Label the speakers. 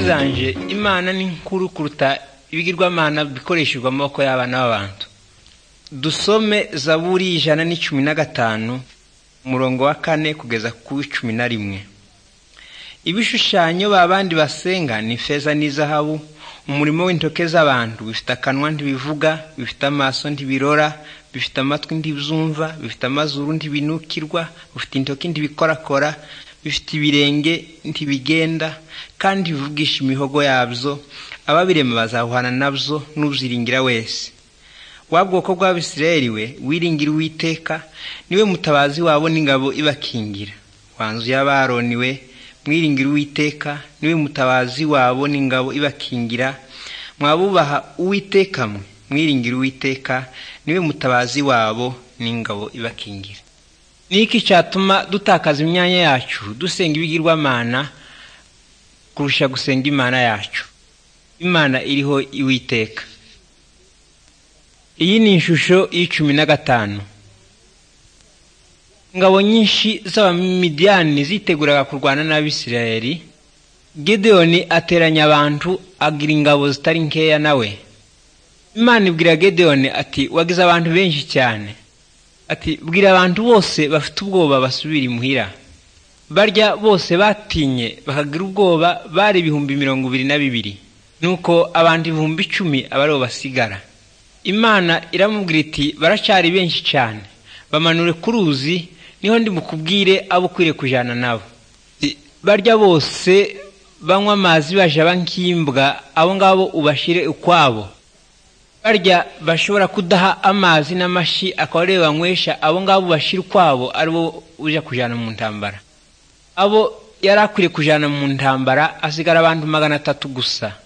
Speaker 1: zanjye imana ni nkuru kuruta ibigirwamana bikoreshejwe amaboko y'abana b'abantu dusome zaburi ijana n'icumi na gatanu umurongo wa kane kugeza ku cumi na rimwe ibishushanyo babandi basenga ni feza n'izahabu umurimo w'intoke z'abantu bifite akanwa ntibivuga bifite amaso ntibirora bifite amatwi ntibizumva bifite amazuru ntibinukirwa bifite intoki ntibikorakora bifite ibirenge ntibigenda kandi bivugisha imihogo yabyo ababirema bazahuhana nabyo n'uziringira wese wa bwoko bw'abisirayeli we wiringira uwiteka niwe mutabazi wabo n'ingabo ibakingira wanzu y'abaroni we mwiringira uwiteka niwe mutabazi wabo n'ingabo ibakingira mwabubaha uwiteka mwe mwiringira uwiteka niwe mutabazi wabo n'ingabo ibakingira ni iki cyatuma dutakaza imyanya yacu dusenga ibigirwamana kurusha gusenga imana yacu imana iriho iwiteka iyi ni ishusho y'icumi na gatanu ingabo nyinshi z'abamidiyani ziteguraga kurwana n'abisirayeli gedeyoni ateranya abantu agira ingabo zitari nkeya nawe imana ibwira gedeyoni ati wagize abantu benshi cyane ati bwira abantu bose bafite ubwoba basubire imuhira barya bose batinye bakagira ubwoba bari ibihumbi mirongo ibiri na bibiri nuko abantu ibihumbi icumi aba aribo basigara imana iramubwira iti baracari benshi cyane bamanure ku ruzi niho ndi mukubwire abo ukwiriye kujyana nabo I- barya bose banywa amazi bajaba nk'imbwa abo ngabo ubashire ukwabo barya bashobora kudaha amazi n'amashyi akaba ariyo banywesha abo ngabo bashira ukwabo aribo uje kujyana mu ntambara abo yari akwiriye kujyana mu ntambara hasigara abantu magana atatu gusa